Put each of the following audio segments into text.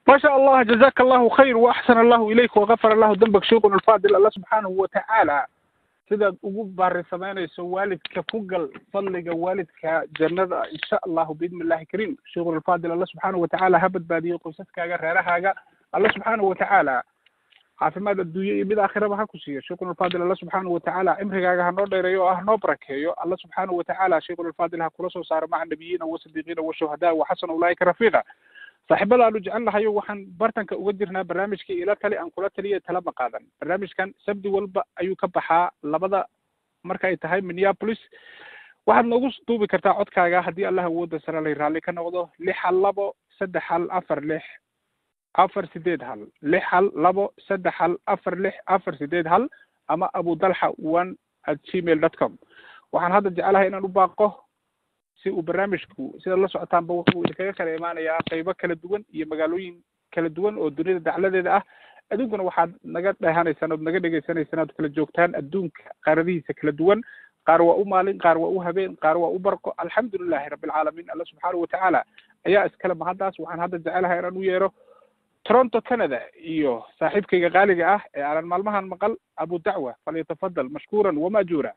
ما شاء الله جزاك الله خير وأحسن الله إليك وغفر الله ذنبك شيخنا الفاضل الله سبحانه وتعالى sidaad ugu baarisameynayso waalidka ku gal fadliga waalidka jannada insha allahu biidni illahi kariim sheikhul alfaadil alla subxaanahu watacaala ha badbaadiyo qoysaskaaga reerahaaga alla subxaanahu watacaala caafimaad adduunye iyo mid aakhiraba ha ku siiyo sheikhul alfaadil alla subxaanahu watacaala cimrigaaga ha noo dheereeyo oo ah noo barakeeyo alla subxaanahu watacaala sheikhul alfaadil ha kula soo saaro maca nabiyiina wasadiiqiina washuhadaa waxasana ulaa'ika rafiiqa saaxiibada aanu jecel nahayo waxaan bartanka uga jirnaa barnaamijkii ila tali aan kula taliya talama qaadan barnaamijkan sabdi walba ayuu ka baxaa labada marka ay tahay minneapolis waxaad noogu duubi kartaa codkaaga haddii allah awooda sare lay raalli ka noqdo lix hal labo saddex hal afar lix afar sideed hal lix hal labo saddex hal afar lix afar sideed hal ama abu dalxa one at gmail dot com waxaan hadda jecelahay inaan u baaqo si uu barnaamijku sidaad la socotaanba wuxuu idinkaga kala imaanayaa qaybo kala duwan iyo magaalooyin kala duwan oo dunida dacladeeda ah aduunkuna waxaad naga dhehanaysaan ood naga dhegaysanaysaan oad kala joogtaan adduunka qaaradihiisa kala duwan qaar waa u maalin qaar waa u habeen qaar waa u barqo alxamdulilahi rabbilcaalamiin alla subxaanahu watacaala ayaa iskale mahaddaas waxaan hadda jecelahay inaan u yeero toronto canada iyo saaxiibkayga qaaliga ah ee aanan maalmahan maqal abu dacwa falyatafadal mashkuuran wamaajuura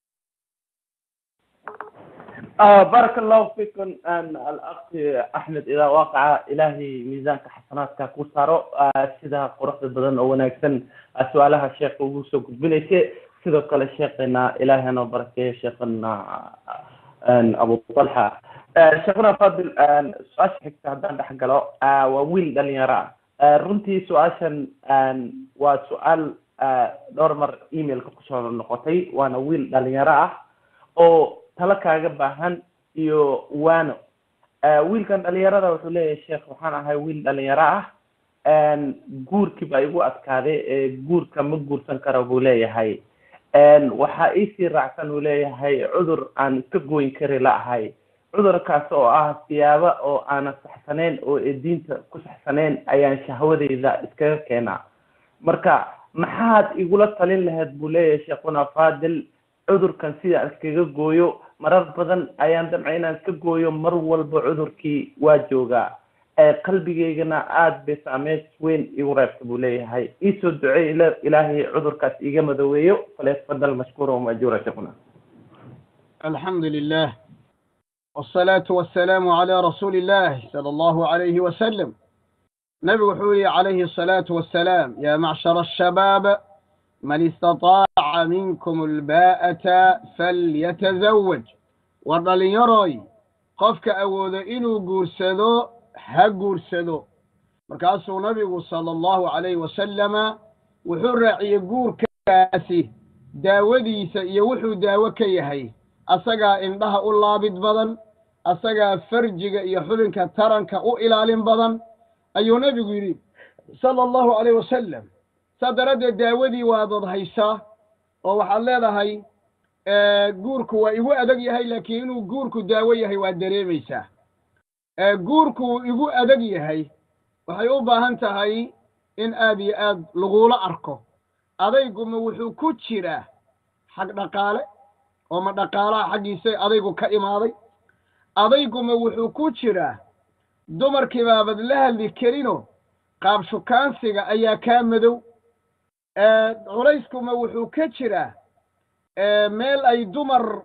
آه بارك الله فيكم أن الأخ أحمد إذا وقع إلهي ميزانك حسناتك كوسارو آه سيدا قرحة بدن أو ناكسن سؤالها الشيخ وغوسو قدبنيسي سيدا قال الشيخنا إلهي أنا بركة شيخنا أن أبو طلحة آه شيخنا فاضل أن سؤال حكتا هدان حق له آه وويل دل يرى آه رنتي سؤاشا أن وسؤال آه دور مر إيميل كوسارو نقطي وأنا ويل دل يرى أو talo kaaga baahan iyo waano wiilkan dhalinyarada wuxuu leeyahay sheekh waxaan ahay wiil dhalinyaro ah guurkii baa igu adkaaday guurka ma guursan karo buu leeyahay waxaa iisii raacsan uu leeyahay cudur aan ka goyn kari la'ahay cudurkaas oo ah siyaabo oo aanan saxsaneyn oo ee diinta ku saxsaneyn ayaan shahwadeyda iskaga keenaa marka maxaad igula talin lahayd buu leeyahay sheekhuna faadil cudurkan sida aan iskaga gooyo marar badan ayaan damcay inaan ka gooyo mar walba cudurkii waa joogaa qalbigeygana aada bay saameyn weyn igu reebta buu leeyahay iisoo ducey ilaahay cudurkaas iga madoweeyo falyatafadal mashkuura wamajuura sheekuna الحمد لله والصلاة والسلام على رسول الله صلى الله عليه وسلم نبي حولي عليه الصلاة والسلام يا معشر الشباب من استطاع منكم الباءة فليتزوج wadhallinyaroy qofka awoodo inuu guursado ha guursado markaasuu nabigu sala allahu calayhi wasalama wuxuu raaciyey guurkaasi daawadiisa iyo wuxuu daawo ka yahay asagaa indhaha u laabid badan asagaa farjiga iyo xubinka taranka u ilaalin badan ayuu nebigu yidhi sala allahu calayh wasalam saa daraaddeed daawadii waadad haysaa oo waxaad leedahay guurku waa igu adag yahay laakiin inuu guurku daawo yahay waad dareemaysaa guurku wuu igu adag yahay waxay u baahan tahay in aad iyo aad lagula arko adayguma wuxuu ku jiraa xag dhaqaale oo ma dhaqaalaha xaggiisa adaygu ka imaaday adayguma wuxuu ku jiraa dumarkii baabad la hadli karino qaab shukaansiga ayaa kaa madow culayskuma wuxuu ka jiraa meel ay dumar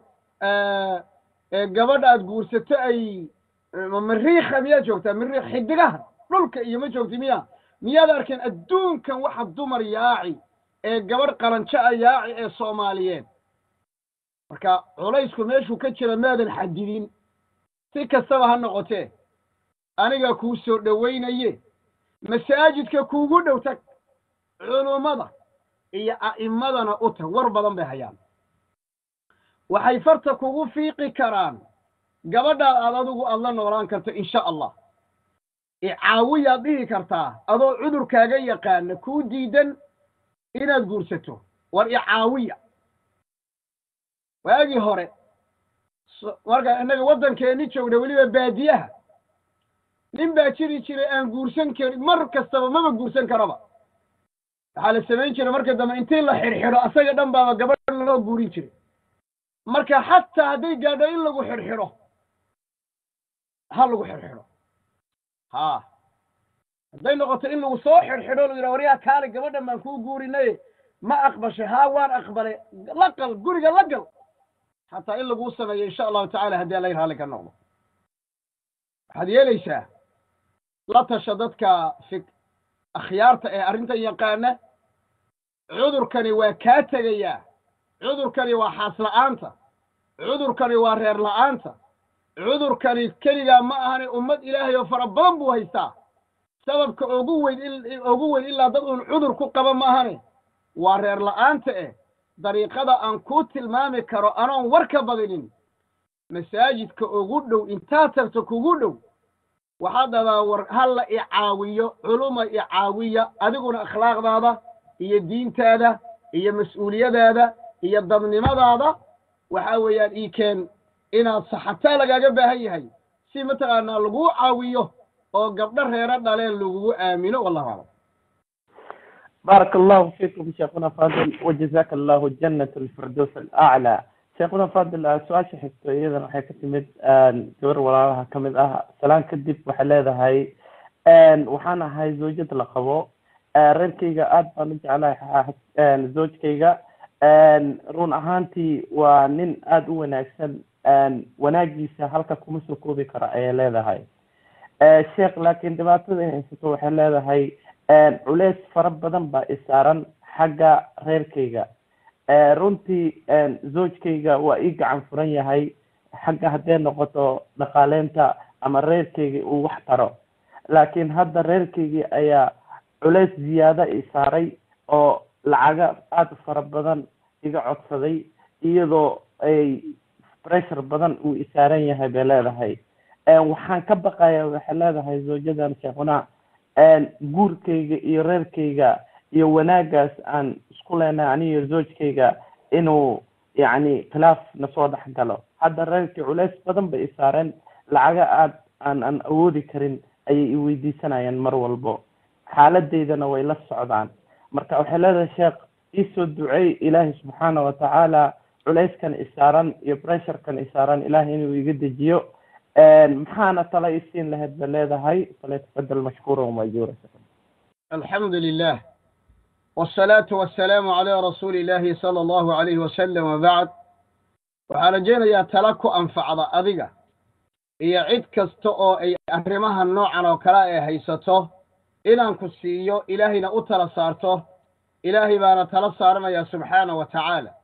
gabadha aad guursato ay mariikha miyaad joogtaa mariikh xidigaha dhulka iyo ma joogti miya miyaad arkeen adduunkan waxa dumar yaaci ee gabadh qalanjo a yaaci ee soomaaliyeed marka culaysku meeshuu ka jira maadan xadidin si kastaba ha noqotee anigaa kuu soo dhowaynaye masaajidka kuugu dhow tag culummada iyo a'immadana u tag war badan bay hayaan waxay farta kugu fiiqi karaan gabadhaad aad adigu aad la noolaan karto insha allah icaawiyaad dhihi kartaa adoo cudurkaaga yaqaana kuu diidan inaad guursato war icaawiya waagii hore marka innaga waddankeenni joogna weliba baadiyaha nin baa jiri jiray aan guursan karin mar kastaba maba guursan karaba waxaa la samayn jiray marka dambe intii la xidhxidho asaga dhan baaba gabadh loo guurin jiray marka xataa hadday gaadho in lagu xidhxidho ha lagu xidhxidho ha hadday noqoto in lagu soo xidhxidho lagu yidhaha waryaa kaale gabadhan baan kuu guurinay ma aqbashay haa waan aqbalay la gal guriga la gal xataa in laguu sameeyo insha allahu tacala haddii alla raalli ka noqdo waxaad yeelaysaa la tasha dadka fik akhyaarta ee arrintan yaqaana cudurkani waa kaa tegayaa cudurkani waa xaas la'aanta cudurkani waa reer la'aanta cudurkani keligaa ma ahani ummad ilaahay oo fara badan buu haystaa sababka ugu weyn in ugu weyn ilaa dad uun cudur ku qaba ma ahani waa reer la'aanta eh dariiqada aan kuu tilmaami karo anoon war ka badinin masaajidka ugu dhow intaad tagto kugu dhow waxaad dhahdaa war halla i caawiyo culuma i caawiya adiguna akhlaaqdaada iyo diintaada iyo mas-uuliyadaada iyo dadnimadaada waxa weeyaan ii keen inaad saxataa lagaaga baahan yahay si mataqaanaa laguu caawiyo oo gabdho reero dhaleen lagugu aamino wallahu aclam بارك الله فيكم شيخنا فاضل وجزاك الله جنة الفردوس الأعلى شيخنا فاضل سؤال شحكتو إذا waxay ka timid gabar walaalaha ka mid ah salaan kadib waxay leedahay waxaan ahay zawjad la qabo reerkayga aad baan u jeclahay zawjkayga run ahaantii waa nin aada u wanaagsan wanaagiisa halka kuma soo koobi karo ayay leedahay sheekh laakiin dhibaatada ay haysato waxay leedahay culeys fara badan baa isaaran xagga reerkayga runtii zawjkayga waa ii gacan furan yahay xagga hadday noqoto dhaqaaleynta ama reerkayga uu wax taro laakiin hadda reerkaygii ayaa culeys ziyaada isaaray oo lacaga aada u fara badan iga codsaday iyadoo ay pressure badan uu isaaran yahay bay leedahay waxaan ka baqaya waxay leedahay zawjadan sheekuna guurkayga iyo reerkayga iyo wanaagaas aan isku leenahay aniyo zawjkayga inuu yacni khilaaf nasoo dhex galo hadda reerkii culeys badan bay isaareen lacaga aad aan aan awoodi karin ayay i weydiisanayaan mar walbo xaaladeydana way la socdaan marka waxay leedahay sheekh iisoo duceey ilaahay subxaana watacaala culeyskan isaaran iyo pressurekan isaaran ilaahay inuu iga dejiyo maxaana tala isiin lahayd ba leedahay falyatafadal mashkuura wamajuura alxamdu lilah wsalaatu wasalaamu calaa rasuuli illaahi sala allahu alayhi wasalam wabacd waxaan rajaynayaa tala ku anfacda adiga iyo cid kasta oo ay arrimaha noocan oo kale ay haysato inaan ku siiyo ilaahayna u tala saarto ilaahay baana tala saaranaya subxaana wa tacaala